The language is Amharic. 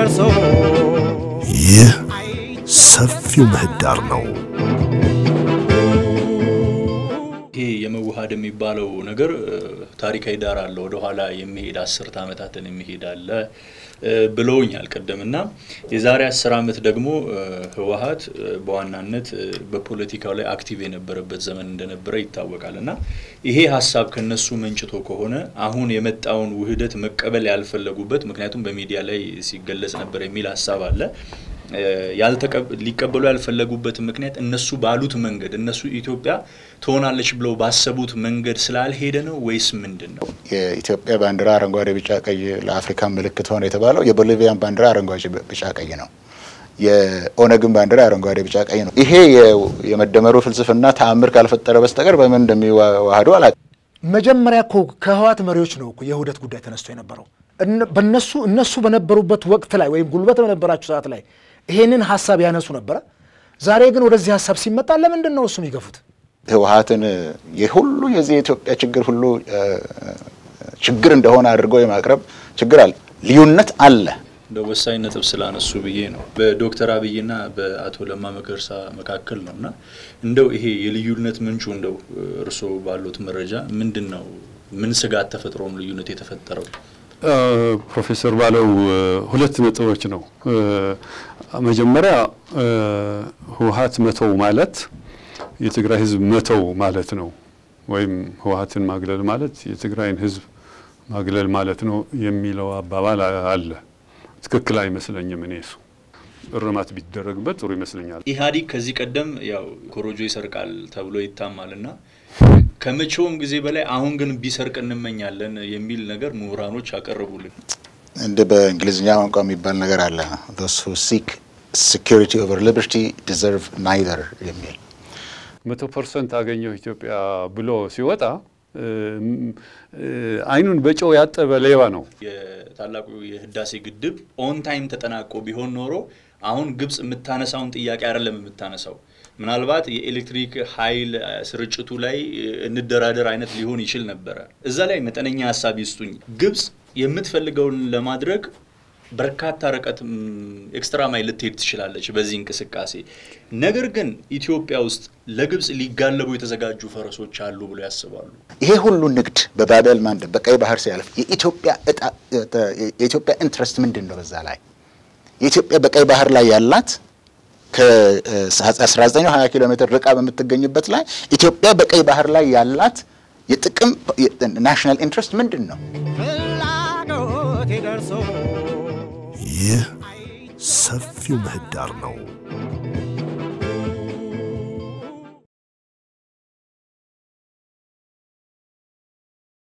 ደርሶ ይህ ሰፊው ምህዳር ነው። ይሄ የመዋሃድ የሚባለው ነገር ታሪካዊ ዳራ አለ። ወደኋላ የሚሄድ አስርት ዓመታትን የሚሄድ አለ ብለውኛል ቅድም እና የዛሬ አስር ዓመት ደግሞ ህወሀት በዋናነት በፖለቲካው ላይ አክቲቭ የነበረበት ዘመን እንደነበረ ይታወቃል እና ይሄ ሀሳብ ከነሱ መንጭቶ ከሆነ አሁን የመጣውን ውህደት መቀበል ያልፈለጉበት ምክንያቱም በሚዲያ ላይ ሲገለጽ ነበር የሚል ሀሳብ አለ ሊቀበሉ ያልፈለጉበት ምክንያት እነሱ ባሉት መንገድ እነሱ ኢትዮጵያ ትሆናለች ብለው ባሰቡት መንገድ ስላልሄደ ነው ወይስ ምንድን ነው? የኢትዮጵያ ባንዲራ አረንጓዴ፣ ቢጫ፣ ቀይ ለአፍሪካ ምልክት ሆነ የተባለው የቦሊቪያን ባንዲራ አረንጓዴ፣ ቢጫ፣ ቀይ ነው። የኦነግን ባንዲራ አረንጓዴ፣ ቢጫ፣ ቀይ ነው። ይሄ የመደመሩ ፍልስፍና ተአምር ካልፈጠረ በስተቀር በምን እንደሚዋህዱ አላውቅም። መጀመሪያ እኮ ከህወሓት መሪዎች ነው እኮ የውህደት ጉዳይ ተነስቶ የነበረው በነሱ እነሱ በነበሩበት ወቅት ላይ ወይም ጉልበት በነበራቸው ሰዓት ላይ ይሄንን ሀሳብ ያነሱ ነበረ። ዛሬ ግን ወደዚህ ሀሳብ ሲመጣ ለምንድን ነው እሱ የሚገፉት? ህወሀትን የሁሉ የዚህ የኢትዮጵያ ችግር ሁሉ ችግር እንደሆነ አድርገው የማቅረብ ችግር አለ፣ ልዩነት አለ። እንደ ወሳኝ ነጥብ ስላነሱ ብዬ ነው። በዶክተር አብይና በአቶ ለማ መገርሳ መካከል ነው እና እንደው ይሄ የልዩነት ምንጩ እንደው እርስዎ ባሉት መረጃ ምንድን ነው? ምን ስጋት ተፈጥሮም ልዩነት የተፈጠረው? ፕሮፌሰር ባለው ሁለት ነጥቦች ነው። መጀመሪያ ህወሀት መተው ማለት የትግራይ ህዝብ መተው ማለት ነው፣ ወይም ህወሀትን ማግለል ማለት የትግራይን ህዝብ ማግለል ማለት ነው የሚለው አባባል አለ። ትክክል አይመስለኝም። እኔ እሱ እርማት ቢደረግበት ጥሩ ይመስለኛል። ኢህአዲግ ከዚህ ቀደም ያው ኮሮጆ ይሰርቃል ተብሎ ይታማል እና ከመቼውም ጊዜ በላይ አሁን ግን ቢሰርቅ እንመኛለን የሚል ነገር ምሁራኖች አቀረቡልን። እንደ በእንግሊዝኛ ቋንቋ የሚባል ነገር አለ those who seek security over liberty deserve neither የሚል መቶ ፐርሰንት አገኘው ኢትዮጵያ ብሎ ሲወጣ አይኑን በጨው ያጠበ ሌባ ነው። የታላቁ የህዳሴ ግድብ ኦን ታይም ተጠናቆ ቢሆን ኖሮ አሁን ግብጽ የምታነሳውን ጥያቄ አይደለም የምታነሳው ምናልባት የኤሌክትሪክ ኃይል ስርጭቱ ላይ እንደራደር አይነት ሊሆን ይችል ነበረ። እዛ ላይ መጠነኛ ሀሳብ ይስጡኝ። ግብጽ የምትፈልገውን ለማድረግ በርካታ ርቀት ኤክስትራ ማይል ልትሄድ ትችላለች በዚህ እንቅስቃሴ። ነገር ግን ኢትዮጵያ ውስጥ ለግብጽ ሊጋለቡ የተዘጋጁ ፈረሶች አሉ ብሎ ያስባሉ? ይሄ ሁሉ ንግድ በባበል ማንደብ በቀይ ባህር ሲያልፍ የኢትዮጵያ እጣ የኢትዮጵያ ኢንትረስት ምንድን ነው? በዛ ላይ የኢትዮጵያ በቀይ ባህር ላይ ያላት ከ1920 ኪሎ ሜትር ርቃ በምትገኝበት ላይ ኢትዮጵያ በቀይ ባህር ላይ ያላት የጥቅም ናሽናል ኢንትረስት ምንድን ነው? ፍላጎቴ ደርሶ ይህ ሰፊው ምህዳር ነው።